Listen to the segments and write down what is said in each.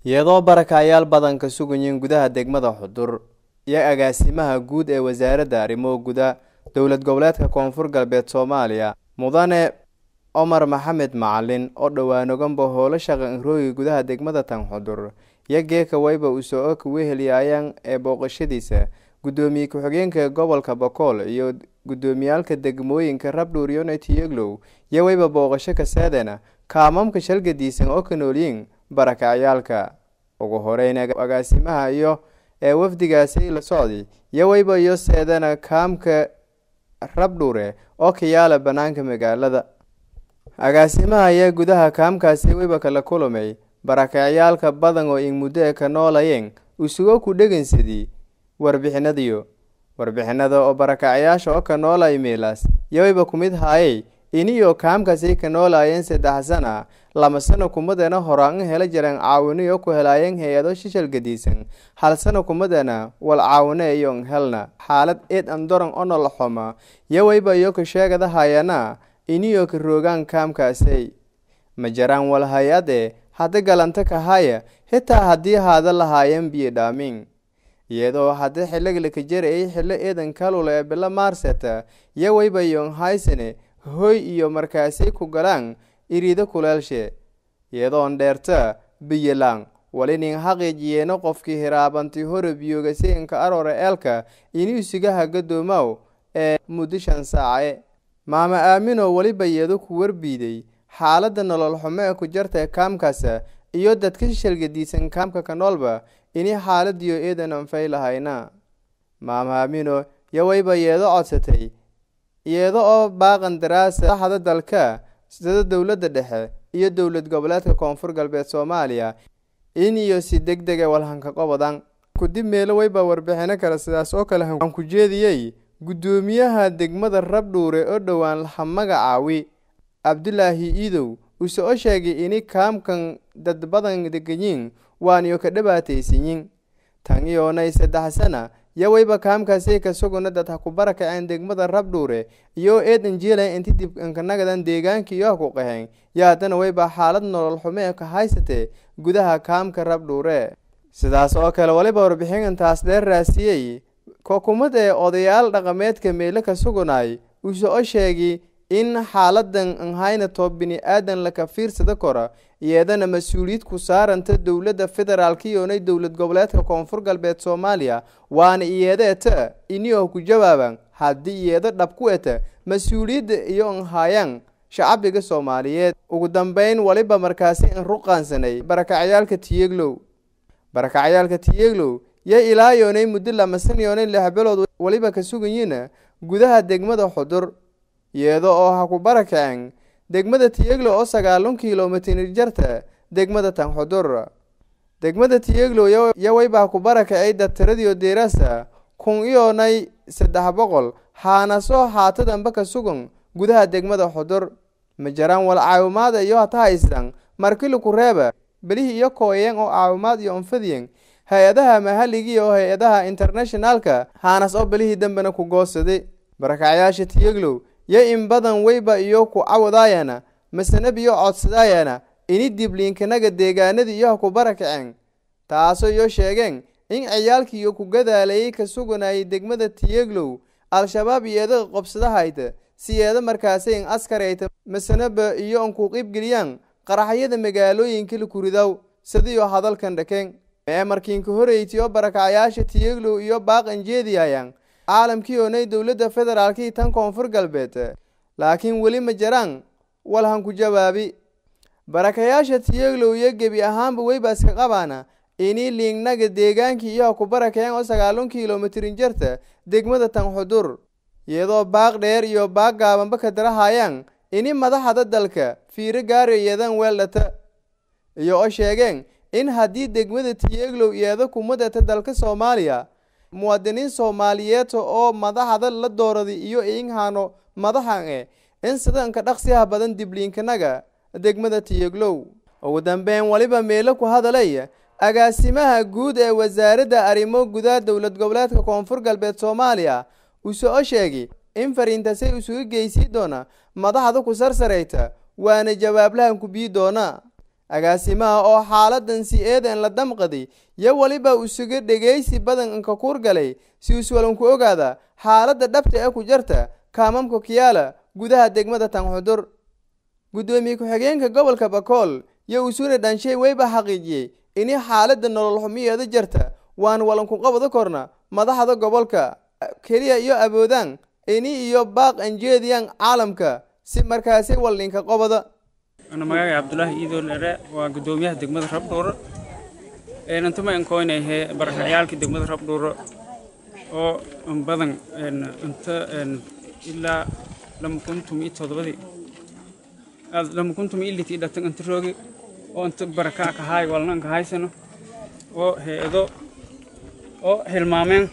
iyadoo barakacayaal badan ka sugayiin gudaha degmada xudur iyo agaasimaha guud ee wasaaradda arrimo guda dowlad goboleedka koonfur galbeed soomaaliya mudane cumar maxamed macalin oo dhowaan-oganba howlo shaqa inrooyi gudaha degmada tan xudur iyo geeka wayba usoo ka wehelyaayaan ee booqashadiisa guddoomiye ku-xigeenka gobolka bakool iyo guddoomiyaalka degmooyinka rabdhuur unity yeglow iyo wayba booqasho kasaadana kaamamka shalgadiisan oo ka noolyiin barakacyaalka ugu horeyn agaasimaha iyo ee wafdigaasi la socday iyo wayba iyo seedana kaamka rabdhuure oo ka yaala banaanka magaalada agaasimaha ayaa gudaha kaamkaasi wayba kala kulamay barakacyaalka badan oo in muddo e ka noolayeen usugo ku dhegansadii warbixinadiyo warbixinada oo barakacyaasha oo ka noolay meelaas iyo wayba ku mid haayey iniyo kaamkaasi ka noolaayeen saddex sana lama sano kumadana horaan in hela jireen caawiniyo ku helaayeen hay-ado shishal gadiisan hal sano kumadana wal caawine iyo n helna xaalad eed andoran onol xoma iyo wayba iyo ka sheegada hayana iniyo ka roogaan kaamkaasay ma jaraan wal hay-ade hadda galanta ka haya xitaa haddii haada lahaayeen biyo dhaamin iyadoo haddii xilligla ka jarayay xillo eedan kalula ee bilo maarseta iyo wayba yon haysane hoy iyo markaasay ku galaan iriida kuleelshe iyadoon dheerta biyolaan walinin haqiijiyeeno qofkii hiraabanti hore biyogasi inka aroore eelka ini usigaha gadoomow ee muddo shan saace maama aamino weliba iyado ku warbiiday xaaladda nolol xumo ee ku jarta kaamkaasa iyo dadka shalgadiisan kaamka ka noolba ini xaaladiyo eedan anfay lahayna maama aamino yo wayba yeedo codsatay iyada oo baaqan daraasa saxda dalka sida dowladda dhexe iyo dowlad goboleedka koonfur galbeed soomaaliya in iyo si deg dega walhanka qobodan kudib meelo wayba warbixino kale sidaas oo kale aan ku jeediyey guddoomiyaha degmada rabdhuure oo dhowaan laha magacaawi cabdulaahi iidow use o sheegay ini kaamkan dad badan deganyiin waaniyo ka dhibaataysanyin tan iyoonay saddex sana yo wayba kaamkaasi ka suguna dad ha ku barakaceen degmada rabdhuure iyo eedan jiilayn inti dib inkanagadan deegaanka iyo ha ku qaheen yo haddana wayba xaalad nolol xumo ee ka haysatee gudaha kaamka rabdhuure sidaas oo kale waliba warbixinantaas dheer raasiyey kookumad ee odayaal dhaqameedka meelo ka sugunay use o sheegay in xaaladan anhaynato bini-aadan laka fiirsada kora iyadana mas-uuliyad ku saaranta dowladda federaalka iyoonay dowlad goboleedka koonfur galbeed soomaaliya waana iyada eta inio ku jawaaban haddii iyado dhab ku eta mas-uuliyadda iyo anhaayaan shacbiga soomaaliyeed ugu dambeyn waliba markaasi in ruqaansanay barakacyaalka tiyeglow barakacyaalka tiyeglow yo ilaa yoonay muddo lamasan yoonay lix bilood waliba ka sugayiin gudaha degmada xudur iyada oo ha ku barakaceen degmada tiyeglo oo sagaalun kilomitir jarta degmada tan xudur degmada tiyeglo yo wayba ha ku barakacay dabtaradiyo deerasa kun iyoonay saddex boqol haanasoo haatadanba ka sugan gudaha degmada xudur ma jaraan wal caawimaada iyo hata haystan markili ku reeba belihii iyo kooyeen oo caawimaad iyo onfadiyen hay-adaha mahaliga oo hay-adaha internationalka haanas oo belihii dambena ku goosaday barakacyaasha tiyeglow yo in badan wayba iyo ku cawadaayana masanab iyo codsadaayana ini dibliinkanaga deegaanadii iyo ha ku barakaceen taasoo iyo sheegeen in ciyaalkii iyo ku gadaalayay ka suganayay degmada tiyeglow al-shabaab iyada qobsadahayta siyeeda markaasi in askarayta masanaba iyo an ku qiibgeliyaan qaraxyada magaalooyinka la kuridaw sidiyo hadalkan dhakeen ee markiinka horeyti oo barakacyaasha tiyeglow iyo baaqan jeediyayaan caalamkii oonay dowladda federaalkii tan koonfur galbeed laakiin weli ma jaraan walhan ku jawaabi barakayaasha tiyeglow iyo gebi ahaanba weybaska qabaana ini liingnaga deegaankii iyo ha ku barakeen oo sagaalun kilomitrin jarta degmada tan xudur iyadoo baaq dheer iyo baaq gaabanba ka darahayaan ini madaxda dalka fiiro gaari iyadan weeldhata iyo oo sheegeen in haddii degmada tiyeglow iyada kumadata dalka soomaaliya muwaadiniin soomaaliyeed oo madaxda la dooraday iyo inhano madaxan e in sidanka dhaqsiyaha badan dibliinkanaga degmada tiyeglow ugu dambeyn weliba meelo ku hadalay agaasimaha guud ee wasaaradda arrimo gudaha dowlad goboleedka koonfur galbeed soomaaliya use o sheegay in fariintasay isugu geysii doona madaxda ku sarsarayta waana jawaablahan ku bii doona agaasimaha oo xaaladan si eedan la damqaday yo weliba isuga dhegaysi badan inka kuurgalay si iswalanku ogaada xaaladda dhabta ee ku jarta kaamamka kiyaala gudaha degmada tanxudur guddoomiye ku-xigeenka gobolka bakool yo usune dhanshay weyba xaqiijiyey ini xaaladda nolol xumiyeeda jarta waan walanku qabada korna madaxda gobolka keliya iyo awoodaan ini iyo baaq anjeediyan caalamka si markaasi waldhinka qobada ana magacay cabdulaahi iidool ere waa guddoomiyaha degmada rabdhuuro intama inkoynayhe barakaciyaalkii degmada rabdhuuro oo badan inta ilaa lama kuntum iyo todobadii lama kuntum iyo litii dhatan inta roogi oo inta barakac kahaay walna inka haysano oo hay-ado oo hilmaameen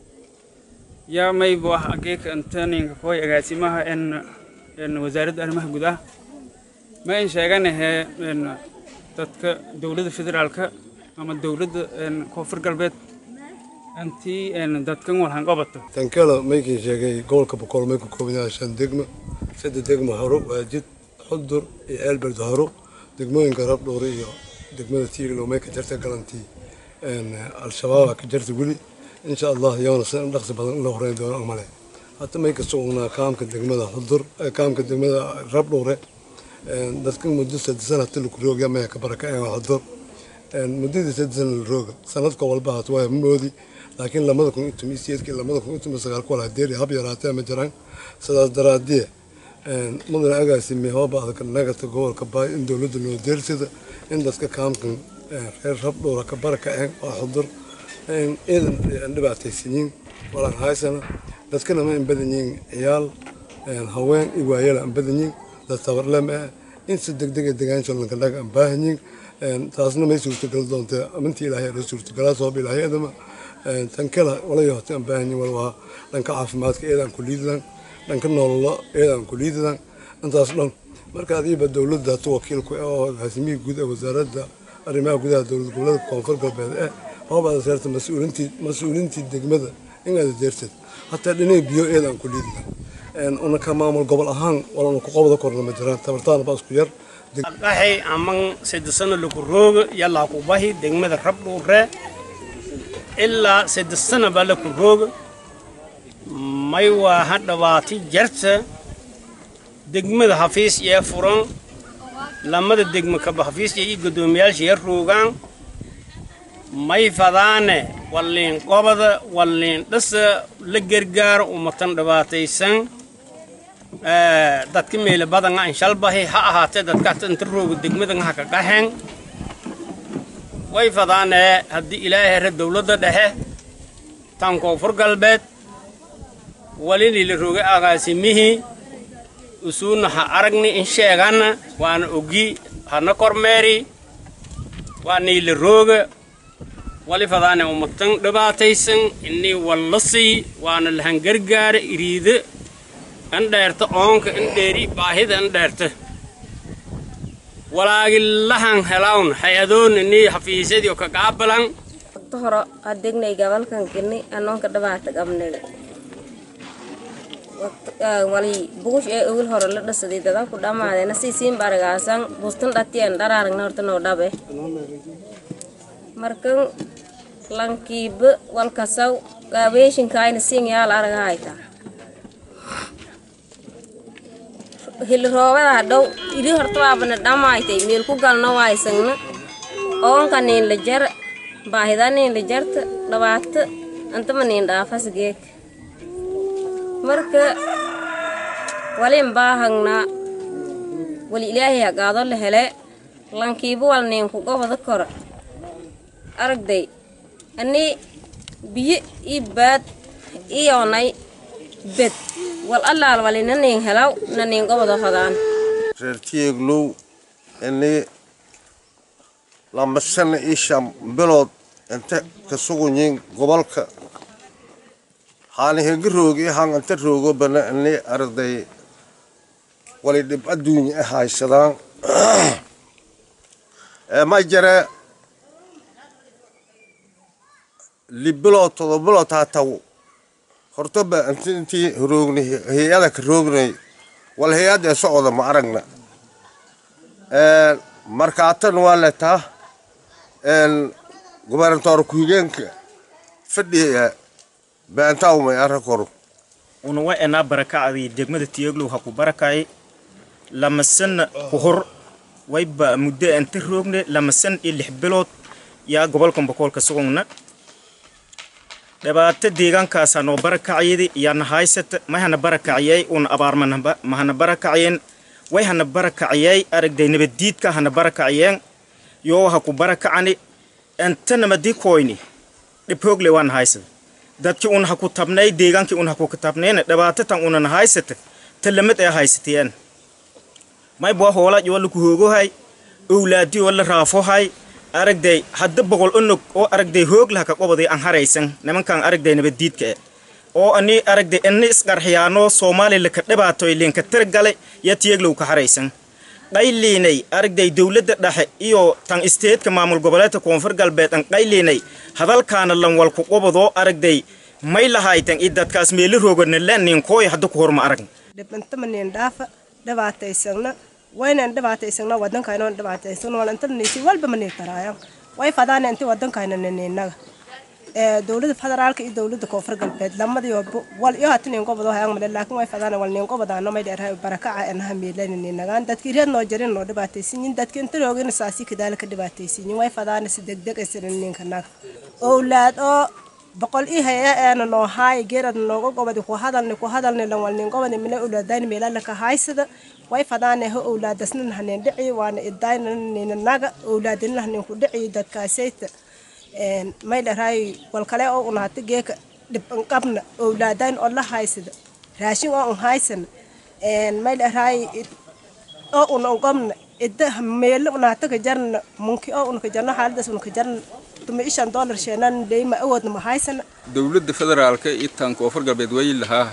yaa mayba wax ageeka inta ninka kooy agaasimaha wasaaradda arrimaha gudaha ma in sheeganahe dadka dowladda federaalka ama dowladda koonfur galbeed intii dadkan walhan qabato tankala maykin sheegay gobolka boqol may ku kooban yahay shan degmo saddex degmo horo waajid xudur iyo ceelberd horo degmooyinka rabdhuure iyo degmada tiiglow may ka jarta galantii al-shabaaba ka jarta weli insha allah yoona si dhaqsi badan in la horeyn doono amale hata may ka sugnaa kaamka degmada xudur kaamka degmada rabdhuure dadka muddo saddex sana hata laku roogya maya ka barakaceen xudur muddadii saddex sana la rooga sanadka walba hata waa moodi laakiin lamada kun iyo toban sideedkii lamada kun iyo toban sagaal ku wala deeri hab yaraatee ma jiraan sidaas daraadie mudane agaasime hooba adag nagata gobolka baay in dowladda loo deersada in dadka kaamkan reer rabdhuura ka barakaceen waa xudur ciidan dhibaataysanyiin walaan haysana dadkana ma in badan yihiin ciyaal haween iyo waayala aan badan yihiin dad tabarlem ah in si degdeg ee degaansholanka dhaga aan baahan yihiin taasna may suurtagal doonta amintii ilaahay la suurtagalaa sabab ilaahay adama tan kala wala yohta aan baahan yihiin wal waa dhanka caafimaadka eedaan ku liidadaan dhanka nololo eedaan ku liidadaan intaas dhan marka adiiba dowladda hata wakiilku oo haasimihii guud ee wasaaradda arrimaha gudaha dowlad goboleedka koonfur galbeed eh hoob aad seerta mas-uulintii mas-uulintii degmada in aad deertad hataa dhinay biyo eedaan ku liidadaan una ka maamul gobol ahaan walana ku qabada korna ma jiraan tabartaana baa isku yar dhaxay aman sadesano lagu rooga yallaa ku bahi degmada rabdhuure ilaa sadesana baa laku rooga may waa ha dhawaati jarta degmada hafiis yee furan lamada degma kaba hafiis iyo guddoomiyaasha yee roogaan may fadaane walliin qobada walliin dhasa la gargaaro ummatan dhibaataysan dadka meele badanga an shalbahi ha ahaatee dadka inta rooga degmadan ha ka qaxeen way fadaane haddii ilaahay hore dowladda dhexe tan koonfur galbeed walilii la roogay agaasimihii usuuna ha aragni in sheegana waana ogi hana kormeeri waanay la rooga wali fadaane ummatan dhibaataysan inii wallasi waana lahan gargaara iriida in dheerta oonka in dheeri baahida in dheerta walaagilahan helawn hay-adoon inii xafiisyadii oo ka qaabalan waqti hore adegnay gabalkan gini anoonka dhibaata qabnay wali buush ee ogil hore la dhasaday dadan ku dhamaadeena si siin baragaasan bustan dhatiyan dharaaragna horta noo dhabe markan lankiiba walkasaw gaabeeshinkaayna siin yaal aragahayta hili roobadaa dhow ili horta waabana dhamaaytay meel ku galno waysagna oonka niin la jar baahida niin la jarta dhabaata antama niin dhaafas geek marka walin baahagnaa wali ilaahay hagaado la hele lankiiba wal niin ku gobada kora aragday ani biyo ii baad iyoonay bed wal allaal wali na niin helaw na niin gobada hodaan reer tieglow ini lama sana ii shan bilood inta ka sugunyiin gobolka haani hegi roogi han inta roogo bana ini arday wali dhib adduunya e haysadaan ma jare libilood todobilood hataw hortoba inti intii roogni hay-ada ka roognay wal hay-ada ee socda ma aragna markaatan waa letaa gobernatoor ku-xigeenka fadhiya beentaawmay arrinkoru unawa enaa barakacdii degmada tiyeglow ha ku barakay lamasan ku hor wayba muddo anta roogne lamasan iyo lix bilood yaa gobolkan bokoolka sugugna dhibaato deegaankaasa noo barakaciyadi yaana haysata mayhana barakaciyay una abaar mahana barakaciyeen way hana barakaciyay aragday nabaddiidka hana barakaciyeen yoo ha ku barakacani antanamadi koyni dhibhoogle waana haysada dadkii un ha ku tabnay deegaankii un ha ku tabnayna dhibaato tan unana haysata talamad ee haysatiyeen mayba hoola wala ku hoogohay owlaadi wala raafohay aragday hadda boqol onog oo aragday hooglaha ka qobaday aan haraysan nimankan aragday nabaddiidka e oo ani aragday ini isqarxiyaano soomaaliya ka dhibaatoy liinka tirgalay ya tiyeglow ka haraysan qayliinay aragday dowladda dhexe iyo tan isteedka maamul goboleedka koonfur galbeed an qayliinay hadalkaana lan walku qobadoo aragday may lahaytan i dadkaas meeli roogana laninkooy hadda ku horma aragn dhibantamanin dhaafa dhibaataysagna waynan dhibaataysagna wadankaynoon dhibaataysagna walantanisi walba manii taraayan way fadaana inti wadankayna ninaga dowlada federaalka iyo dowlada koonfur galbeed lamadiyoba wal iyo hatinin gobado hayang male laakiin way fadaana wal nin gobadaano may dheerahay barakaca enaha miilaninagaan dadkii reed noo jarin noo dhibaataysinyin dadkii inta roogina saasi kadaala ka dhibaataysinyin way fadaana si degdeg aysanin ninka naga owlaad oo boqol i haya eena noo haay geerad nooga gobadi ku hadalni ku hadalni lan wal nin gobadi mina owlaadayni meelala ka haysada way fadaana ho owlaadasnan hanin dhici waana idayna nina naga owlaadina hanin ku dhici dadkaasayta may dharaay wal kale oo unaata geeka dhib an qabna owlaadayn oo la haysada raashin oo un haysana may dharaay oo una ungobna idda meelo unaata ka jarna munki oo una ka jarno xaaladaas una ka jarna tuma ishan dollar sheenan deyma awoodna ma haysana dowladda federaalka iyo tan koonfur galbeed way lahaa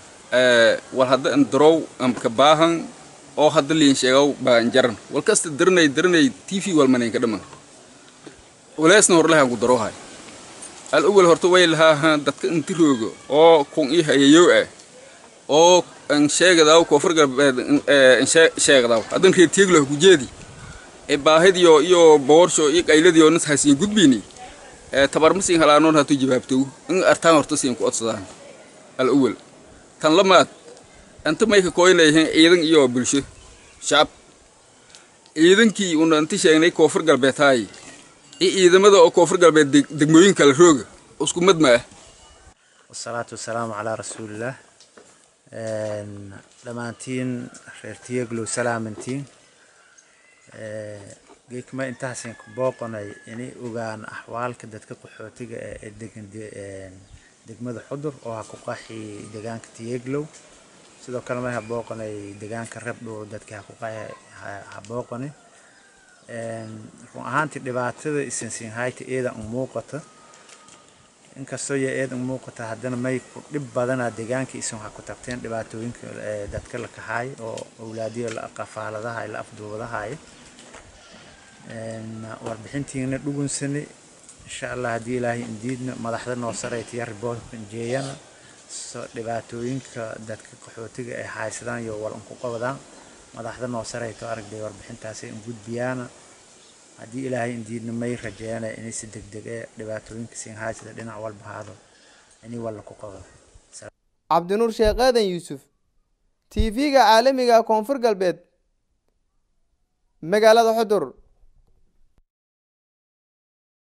wal hadda an darow amka baahan oo hadda liin sheegaw baan jaran wal kasta daranay daranay tv walmanayn ka dhaman walaasna horlahan ku darohay al awal horta way lahaa dadka inti roogo oo kun ii hayayow ah oo an sheegadaw koonfur galbeed an sheegadaw haddan reer teeglah ku jeedi ee baahidiyo iyo boorsho iyo qayladiyo nas hasiin gudbini ee tabar masiin halaanoon hatu jawaabtow in artaan horta siin ku odsadaan al awal tan lamaad anta may ka kooynayeen ciidan iyo bulsho shacab ciidankii una inti sheegnay koonfur galbeed haay iyo ciidamada oo koonfur galbeed degmooyin kala rooga isku mid ma ah wasalaatu wasalaamu calaa rasuulillaah dhammaantiin reer tiyeglow salaamantiin geekma intaasin ku booqonay inay ogaan axwaalka dadka qaxootiga ee degan degmada xudur oo ha ku qaxi deegaanka tiyeglow sidoo kale may ha booqonay deegaanka rabdhow dadkii ha ku qaxi ha booqonay run ahaantii dhibaatada isinsiinhayta eeda un muuqata inkastoo ya eed un muuqata haddana may ku dhib badanaa deegaanka isin waxaa ku tagteen dhibaatooyinka dadka la kaxaay oo awlaadiyo la qafaaladahay la afduubadahay warbixintiina dhugunsani insha allah haddii ilaahay indiidna madaxda noo saraytiya riboortka jeeyana dhibaatooyinka dadka qaxootiga ay haysadaan iyo wal unku qabadaan madaxda noo sarayto aragday warbixintaasi in gudbiyaana haddii ilaahay indiidna may rajeeyana inay si degdeg ee dhibaatooyinka siin haysada dhinac walba haado inay walla ku qabado cabdinuur sheekh aadan yuusuf t v-ga caalamiga koonfur galbeed magaalada xudur